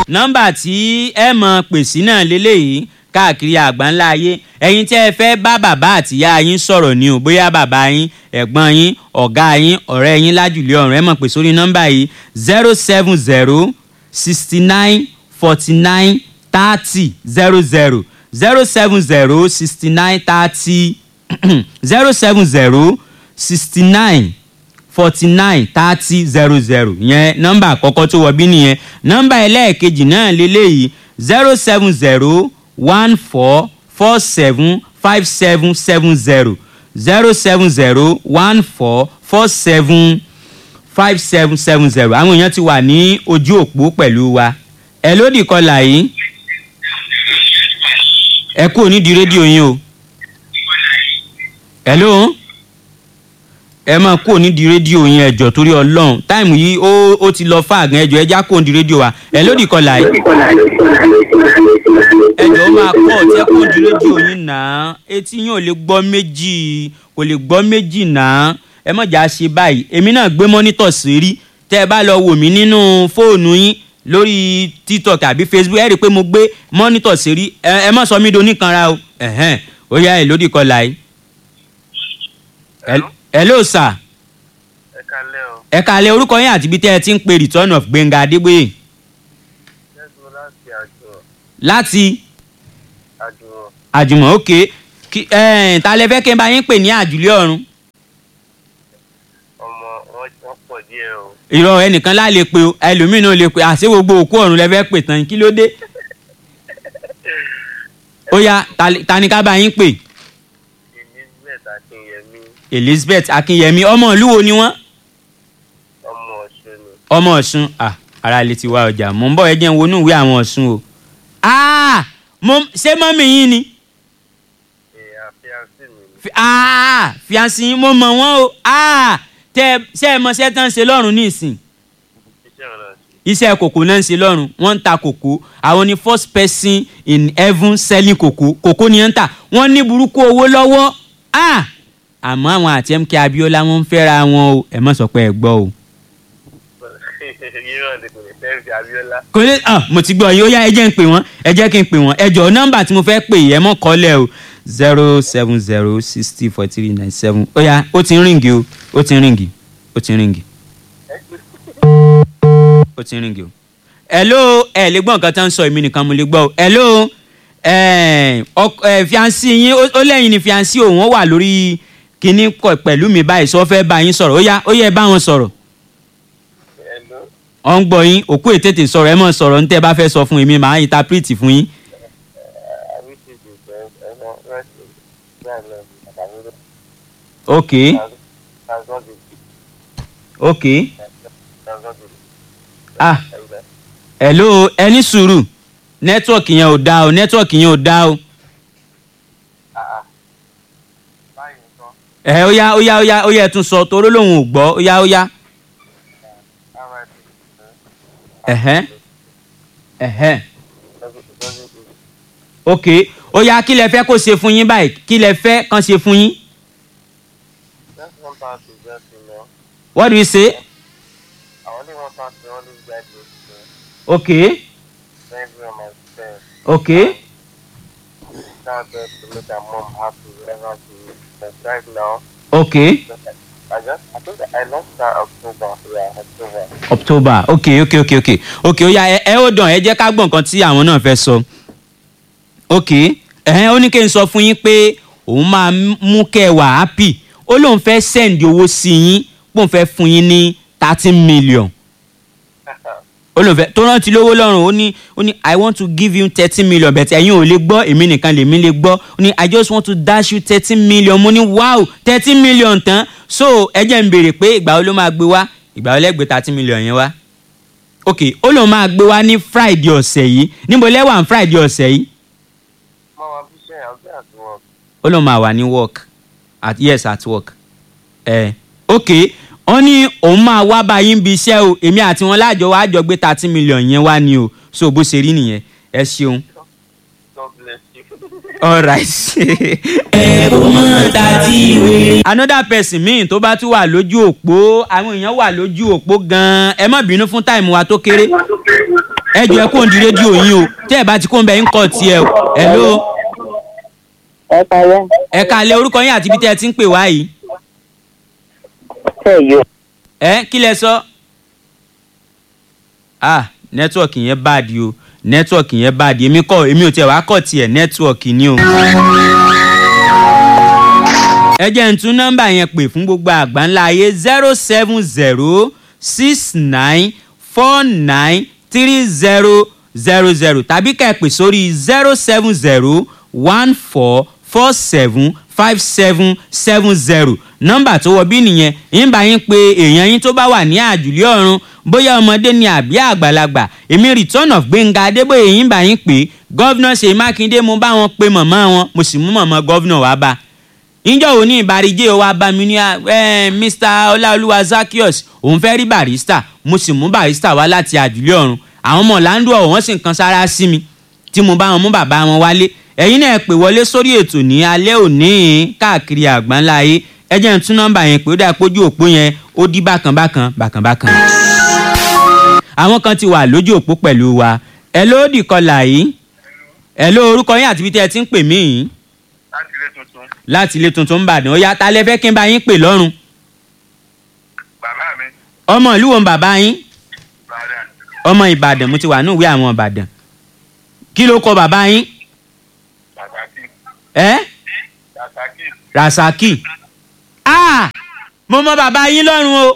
nọ́mbà tí ẹ mọ̀ pèsè náà lélẹ́yìí káàkiri àgbáńlá ayé ẹ̀yin tí ẹ fẹ́ bá bàbá àtìyá yín sọ̀rọ̀ ni o bóyá bàbá yín ẹ̀gbọ́n yín ọ̀gá yín ọ̀rẹ́ yín lájùlé ọ̀run ẹ mọ̀ pé sórí nọ́mbà yìí zero seven zero sixty nine forty nine thirty zero zero zero seven zero sixty nine thirty zero seven zero sixty nine forty nine thirty zero zero yẹn nọ́mbà àkọ́kọ́ tó wọ bí nìyẹn nọ́mbà ẹlẹ́ẹ̀kejì náà lélẹ́yìí zero seven zero one four four seven five seven seven zero zero seven zero one four four seven five seven seven zero àwọn èèyàn ti wà ní ojú òpó pẹ̀lú wa ẹ lódì kọlà yìí ẹ kú onídìí rédíò yín o ẹ lóhùn ẹ máa kúrò nídìí rédíò yín ẹjọ torí Ọlọ́run táìmù yìí ó ó ti lọ fáàgán ẹjọ ẹjá kúrò nídìí rédíò wa ẹ lódì kọlà yìí ẹjọ ó máa kọ ọtí ẹ kúrò nídìí rédíò yín náà etí yín ò lè gbọ́ méjì kò lè gbọ́ méjì náà ẹ má jà ṣe báyìí èmi náà gbé mọ́nítọ̀ sí rí tẹ́ ẹ bá lọ wò mí nínú fóònù yín lórí tiktok àbí facebook ẹ rí i pé mo gbé mọ́nítọ̀ sí rí ẹ má sọ mí do níkanra o ẹ̀hẹ́n ó yá ẹ lódì kọlà yìí. Hello? hello sir ẹ kalẹ́ o ẹ kàlẹ́ orúkọ yín àti ibi tẹ́ ẹ ti ń pe return of Gbẹ́ngà Adébóyè jẹ́sùn láti àjọ láti àjọ àjùmọ̀ òkè kí ẹ̀ẹ́n ta lẹ fẹ́ kí n bá yín pè ní àjùlé ọ̀run ọmọ wọn wọn pọ̀ díẹ̀ o ìrọ̀ ẹnìkan lá lè pe o ẹlòmíì náà lè pe àṣé gbogbo òkú ọ̀run lẹ fẹ́ pè tán kí ló dé ó yá ta lè- ta ni ká bá yín pè elizabeth akínyẹmí Elizabeth Akínyẹmí ọmọ ìlú wo ni wọ́n ọmọ ọ̀ṣun ni ọmọ Ọ̀ṣun ah ara lè ti wá ọjà mò ń bọ̀ ẹ jẹ́ n wọnú ìwé àwọn Ọ̀ṣun o ah mo ṣé mọ́mì yín ni èèyàn àfíàsí mi ni Fi- ah fiancé yín mo mọ̀ wọ́n o ah tẹ ṣe é mọ ṣẹ́ tán ṣe lọ́rùn ní ìsìn iṣẹ́ ọ̀rọ̀ sí iṣẹ́ kòkó náà ń ṣe lọ́rùn wọ́n ń ta kòkó àwọn ni first person in heaven selling kòkó kòkó ni wọ́n ń tà wọ́n ní burúkú owó lọ́wọ́ ah àmọ́ àwọn àti MK Abiola wọ́n ń fẹ́ra wọn o ẹ má sọ pé ẹ gbọ́ o. irọ́ ni kò lè fẹ́ fi abiola kò lè ah mo ti gbọ́ yìí ó yá ẹ jẹ́ ń pè wọ́n ẹ jẹ́ kí n pè wọ́n ẹ jọ̀ọ́ nọ́mbà tí mo fẹ́ pè yìí ẹ mọ̀ kọ́lẹ̀ o zero seven zero sixty four three nine seven ó yá ó ti ń ríǹgì o ó ti ń ríǹgì ó ti ń ríǹgì ó ti ń ríǹgì o. hello ẹ lè gbọ́ nǹkan tó ń sọ èmi nìkan mo lè gbọ́ o hello ẹ ọk- ẹ fiancé yín ó- ó lẹ́yìn ni fiancé òun ó wà lórí kinní kọ pẹ̀lú mi báyìí sọ fẹ́ bá yín sọ̀rọ̀ ó yá ó yẹ bá wọn sọ̀rọ̀ ẹ̀lú ọ ń gbọ́ yín òkú ètètè sọ̀rọ̀ ẹ mọ̀ sọ̀rọ̀ ní tẹ́ ẹ bá fẹ́ sọ fún èmi màá interpret fún yín. àwíṣèjì ìfẹ́ ẹ̀nà rẹ́sì gbàgbọ́ àtàwọn ok tàzọ́dì ok tàzọ́dì ah ẹ̀gbẹ́ hello ẹ ní sùúrù nẹ́tíwọ̀kì yẹn ò dáa o nẹ́tíwọ̀kì yẹn ò dáa o. àà báyìí nǹkan ẹ ó yá ó yá ó yá ó yá ẹ tún sọ toró lòun ò gbọ́ ó yá ó yá. rip ẹ̀hẹ́n ẹ̀hẹ́n tàzọ́dì ok ó yá kí lẹ fẹ́ kó ṣe fún yín báyìí kí lẹ fẹ́ kán ṣe fún yín. just one thousand just you know what do you say. I only want to only get this ok thank you on my friend ok now just to make her mom happy wherever she is but right now ok I just I think I lost her October yeah October october ok ok ok ok ok ó yá ẹ ẹ ó dàn ẹ jẹ́ ká gbọ́ nǹkan tí àwọn náà fẹ́ sọ ok ẹ̀hẹ́n ó ní kí n sọ fún yín pé òun máa mú kẹ́ ẹ wà happy ó lóun fẹ́ send owó sí yín pòun fẹ́ fún yín ní thirteen million ó lóun fẹ́ tó rántí lówó lọ́rùn ó ní ó ní i want to give you thirteen million but ẹ̀yin ò lè gbọ́ èmi nìkan lèmi lè gbọ́ ó ní i just want to dash you thirteen million mo ní wow thirteen million tán so ẹ jẹ́ n béèrè pé ìgbà wo ló máa gbé wá ìgbà wo lẹ́gbẹ̀ẹ́ thirteen million yẹn wá ok ó lóun máa gbé wá ní friday ọ̀sẹ̀ yìí níbo lẹ́wà ní friday ọ̀sẹ̀ yìí Mom I'm just saying I'll be at work ó lóun máa wà ní work at yes at work ẹ ok wọ́n ní òun máa wá bá yín bí iṣẹ́ o èmi àti wọn láàjọ wá jọ gbé thirty million yẹn wá ni o so bó ṣe rí nìyẹn ẹ ṣeun God bless you alright. another person míì tó bá tún wà lójú òpó àwọn èèyàn wà lójú òpó gan-an ẹ má bínú fún táìmù wa tó kéré ẹ jọ ẹ kó ń di rédíò yín o tẹ́ ẹ bá ti kó ń bẹ ń kọ́ tiẹ̀ o hello ẹ kàlẹ́ ẹ kalẹ̀ orúkọ yín àti ibi tẹ́ ẹ ti ń pè wá yìí tẹ̀ yọ. ẹ kí lẹ sọ. ah nẹ́tíwọ̀kì yẹn báàdì o nẹ́tíwọ̀kì yẹn báàdì èmi kọ́ èmi ò tiẹ̀ wá kọ́ tiẹ̀ nẹ́tíwọ̀kì ni o. ẹ jẹ́ n tún nọ́mbà yẹn pè fún gbogbo àgbáńlá ayé zero seven zero six nine four nine three zero zero zero tàbí ká ẹ pè sórí zero seven zero one four four seven five seven seven zero nọ́mbà tó wọ bí nìyẹn ń bá yín pé èèyàn yín tó bá wà ní àjùlé ọ̀run bóyá ọmọdé ni àbí àgbàlagbà èmi return of gbẹ̀ngà adébóyè yín bá yín pé gọ́vnà ṣèyí mákindé mo bá wọn pe mọ̀mọ́ wọn mo sì mú mọ̀mọ́ gọ́vnà wá bá níjọ́ wo ní ìbàríjẹ́ wa bá mi ní ẹ mr ọláolúwa zakios òun fẹ́ rí barista mo sì mú barista wá láti àjùlé ọ̀run àwọn ọmọ ọ̀làǹdù ọ̀hún wọ́n sì ń kan sára sí mi tí mo bá wọn mú bàbá wọn wálé ẹ̀yin náà pè wọlé sórí ètò ní alẹ́ òní káàkiri àgbáńlá ayé ẹ jẹ́ n tún nọ́mbà yẹn pé ó dà pójú òpó yẹn ó dí bákan bákan bákan bákan. àwọn kan ti wà lójú òpó pẹ̀lú wa ẹ ló dì kọlà yìí ẹ ló orúkọ yín àti ibi tí ẹ ti ń pè mí yìí láti ilé tuntun láti ilé tuntun ń bàdàn ó yá ta lẹ fẹ́ kí n bá yín pè lọ́rùn bàbá mi ọmọ ìlú wo ń bàbá yín bàdà ọmọ ìbàdàn mo ti wà ní ìwé àwọn ìbàdàn kí ló kọ bàbá yín rasaki ẹ rasaki rasaki ah mo mọ bàbá yín lọ́rùn o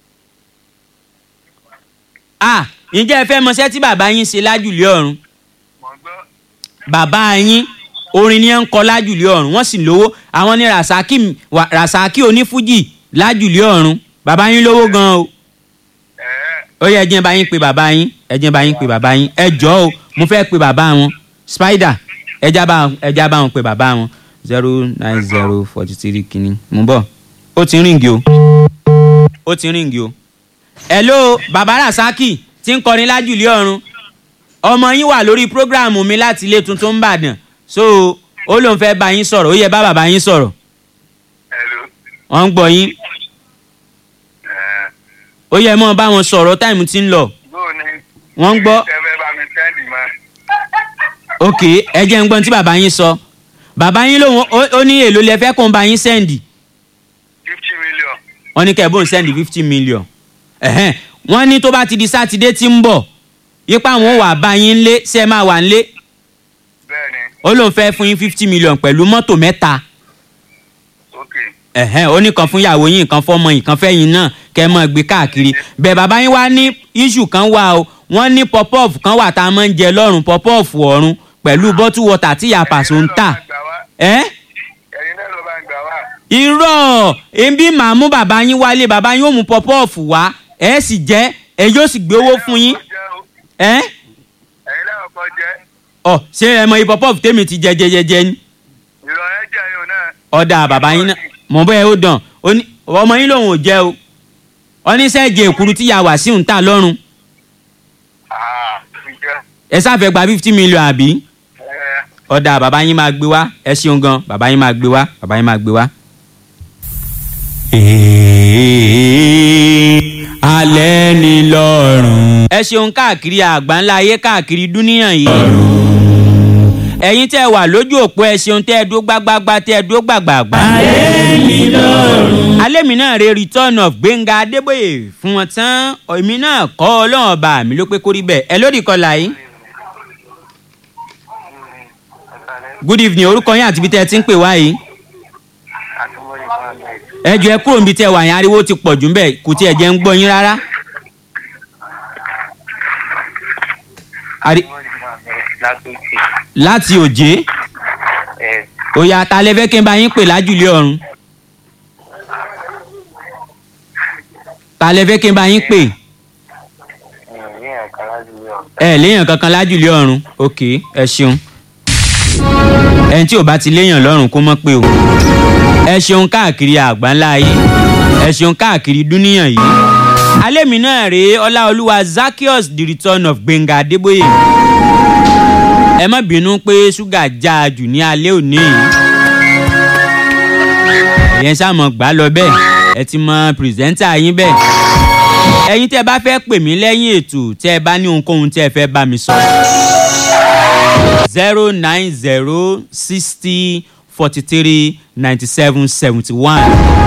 ah ǹjẹ́ ẹ fẹ́ mọṣẹ́ tí bàbá yín ṣe lájùlé ọ̀run mọ̀ gbọ́ bàbá yín orin ni ẹ ń kọ lájùlé ọ̀run wọ́n sì lówó àwọn ní rasaki wa- rasaki onífújì lájùlé ọ̀run bàbá yín lówó gan o ẹ̀ẹ́ ó yẹ ẹ jẹ́ n bá yín pe bàbá yín ẹ jẹ́ n bá yín pe bàbá yín ẹ jọ o mo fẹ́ pe bàbá wọn spider ẹ já bá ẹ já bá wọn pe bàbá wọn zero nine zero forty three kìíní mo ń bọ̀ ó ti ń ríǹgì o ó ti ń ríǹgì o hello bàbá rasaki tí ń kọrin lájùlé ọ̀run ọmọ yín wà lórí prógráàmù mi láti ilé tuntun ń bàdàn so ó lóun fẹ́ bá yín sọ̀rọ̀ ó yẹ bá bàbá yín sọ̀rọ̀ hello wọ́n ń gbọ́ yín ẹ̀ẹ́ ó yẹ mọ́ bá wọn sọ̀rọ̀ táìmù ti ń lọ bóò ni wọ́n ń gbọ́ tẹ́fẹ́ bá mi sẹ́ndì mọ́ ok ẹ jẹ́ ń gbọ́n tí bàbá yín sọ bàbá yín lòun ó- ó ní èlò lẹ fẹ́ kó ń bá yín sẹ́ndì fifty million wọ́n ní kẹ́ẹ̀bùn sẹ́ndì fifty million ẹ̀hẹ́n wọ́n ní tó bá ti di sátidé tí ń bọ̀ yípa àwọn ò wà bá yín lé ṣe máa wà nílé bẹ́ẹ̀ ni ó lóun fẹ́ fún yín fifty million pẹ̀lú mọ́tò mẹ́ta ok ẹ̀hẹ́n ó ní kan fún ìyàwó yín kan fọ́mọ yín kan fẹ́yìn náà kẹ́ ẹ mọ́ gbé káàkiri bẹ́ẹ̀ bàbá yín wá ní iṣu kan wà o wọ́n ní pọ́pọ́ọ̀fù kan wà tá a máa ń jẹ lọ́rùn pọ́pọ́ọ̀fù ọ̀run pẹ̀lú bọ́tú wọ́tà tí ìyá pàṣọ ń tà ẹ́ ẹ̀yin náà ló bá ń gbà wá irọ́ ebi màá mú bàbá yín wálé bàbá yín ó mú pọ́pọ́ọ̀fù wá ẹ sì jẹ́ ẹ yóò sì gbé owó fún yín ẹ ẹ̀yin náà kọ́ jẹ́ ọ ṣé ẹ mọ iye pọ́pọ́ọ̀fù tèmi ti jẹ jẹjẹjẹ ni ìrọ̀lẹ́ jẹ́ yóò náà ọ̀dà bàbá yín náà mọ̀ bẹ́ẹ̀ ó dàn ó ní ọmọ yín lòun ò jẹ́ o oníṣẹ́jẹ èkúrú tí ya wà sí òun tà lọ́rùn àà ti jẹ́ ẹ sáfẹ́ gba fifty million àbí ẹ̀ẹ́ ọ̀dà bàbá yín máa gbé wá ẹ ṣeun gan bàbá yín máa gbé wá bàbá yín máa gbé wá. alẹ́ ni lọ́rùn. ẹ ṣeun káàkiri àgbáńlá ayé káàkiri dúníyàn yìí. ẹ̀yin tẹ́ wà lójú òpó ẹ ṣeun tẹ́ ẹ dúró gbágbágbá tẹ́ ẹ dúró gbàgbàgbà. alẹ́ ni lọ́rùn. alẹ́ mi náà re return of gbẹ̀ngà adébóyè fún wọn tán èmi náà kọ́ ọlọ́run ọba mi ló pé kórí bẹ́ẹ̀ ẹ lórí kọlà yìí. good evening orúkọ yín àti ibi tẹ́ ẹ ti ń pè wá yìí àtúmọ̀lì mohammed ẹ jọ ẹ kúrò níbi tẹ́ ẹ wà yẹn ariwo ti pọ̀ jù ń bẹ̀ kò tiẹ̀ jẹ́ ń gbọ́ yín rárá. Ari- àtúmọ̀lì mohammed látòkè láti òjé ẹ̀ òyà ta lẹ fẹ́ kí n bá yín pè lájùlé ọ̀run ta lẹ fẹ́ kí n bá yín pè mi ò ní ẹ̀ka láti rí ọ̀ ẹ léèyàn kankan lájùlé ọ̀run ok ẹ ṣeun ẹni tí ò bá ti léèyàn lọ́rùn kó mọ̀ pé o ẹ ṣeun káàkiri àgbáńlá ayé ẹ ṣeun káàkiri dúníyàn yìí alẹ́ mi náà rèé ọláolúwa zakios the return of gbẹ̀ngà adébóyè ẹ má bínú pé ṣúgà já a jù ní alẹ́ òní yìí ẹ̀yẹn sàmọ̀ gbà lọ bẹ́ẹ̀ ẹ ti mọ pírẹsẹ́ńtà yín bẹ́ẹ̀ ẹ̀yin tẹ́ ẹ bá fẹ́ pè mí lẹ́yìn ètò tẹ́ ẹ bá ní ohunkóhun tẹ́ ẹ fẹ́ bá mi sọ. zero nine zero sixty forty three ninety seven seventy one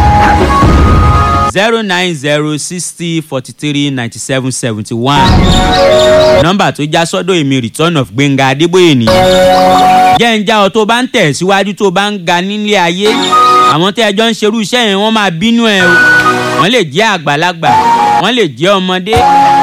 zero nine zero sixty forty three ninety seven seventy one nọ́mbà tó já sọ́dọ̀ èmi return of gbẹ̀ngà adébóyè nìyẹn jẹ́ ń já ọ tó bá ń tẹ̀ síwájú tó bá ń ga nílé ayé àwọn tẹ́ ẹjọ́ ń ṣerú iṣẹ́ yẹn wọ́n máa bínú ẹ o wọ́n lè jẹ́ àgbàlagbà wọ́n lè jẹ́ ọmọdé